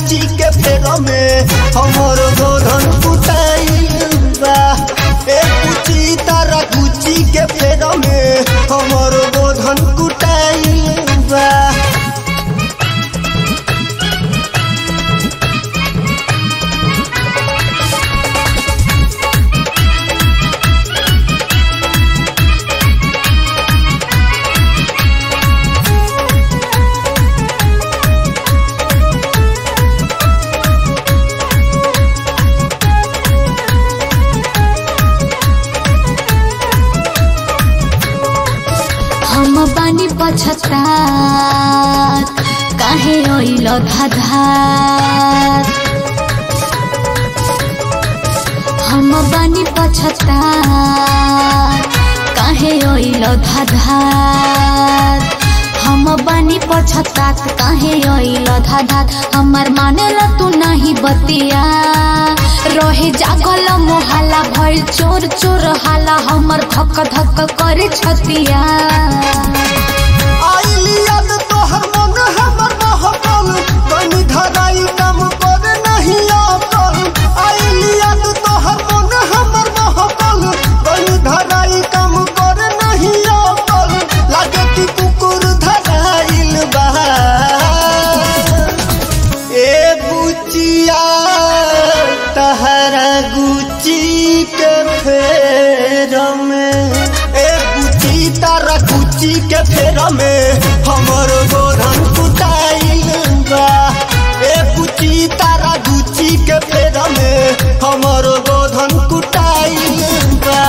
गुची के फेर में हमर गोधन कुटाइल बा ए गुची तारा गुची के फेर में हमर गोधन कुटाइल बा हम बानी पछतार काहे ओइल धाधार हम बानी पछतार काहे ओइल धाधार हम बानी पछतात काहे ओइल धाधार हमर मानेला तू नहीं बतिया रहे जागल मोहाला भइल चोर चोर हाला हमर धक धक करे छतिया आइली याद तोहर मन हमर महकल कनी धराई काम पर नहीं अकल आइली याद तोहर मन हमर महकल कनी धराई काम पर नहीं अकल लागे कि कुकुर धराइल बा ए बुचिया तहरा गुची के फेर में ए गुची तारा गुची के फेर में हमर गोधन कुटाइल बा ए गुची तारा गुची के फेर में हमर गोधन कुटाइल बा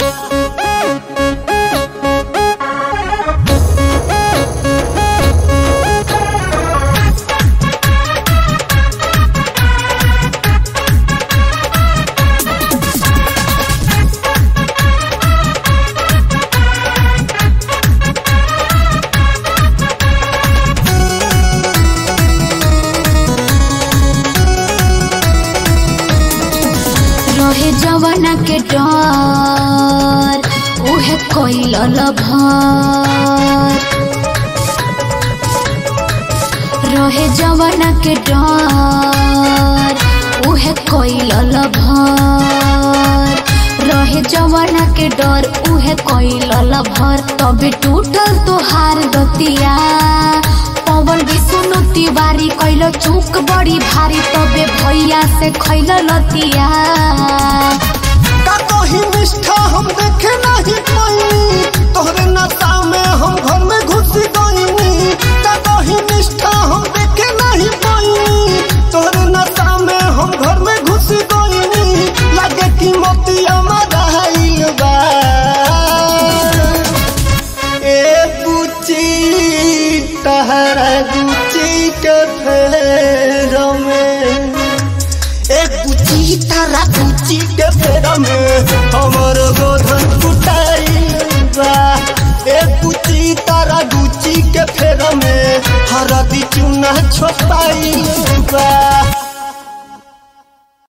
रहे जवाना के डर उहे कोइल भर रहे जवाना के डर उहे कोइल भर रहे जवाना के डर उहे कोइल भर तबे टूटल तोहार दतिया पवन विष्णु तिवारी कैल चूक बड़ी भारी तबे भैया से खैल लतिया का कहीं निष्ठा हम देखे नहीं कोई तोहरे नशा में हम घर में घुस गईनी का कहीं निष्ठा हम देखे नहीं कोई तोहरे नशा में हम घर में घुस गईनी लगे कि मोतिया मराइल बा ए बुची तहरा गुची के फेर में एक गुची तारा गुची के फेर में हमर गोधन कुटाइल बा एक गुची तारा गुची के फेर में हरदी चूना छोपाइल बा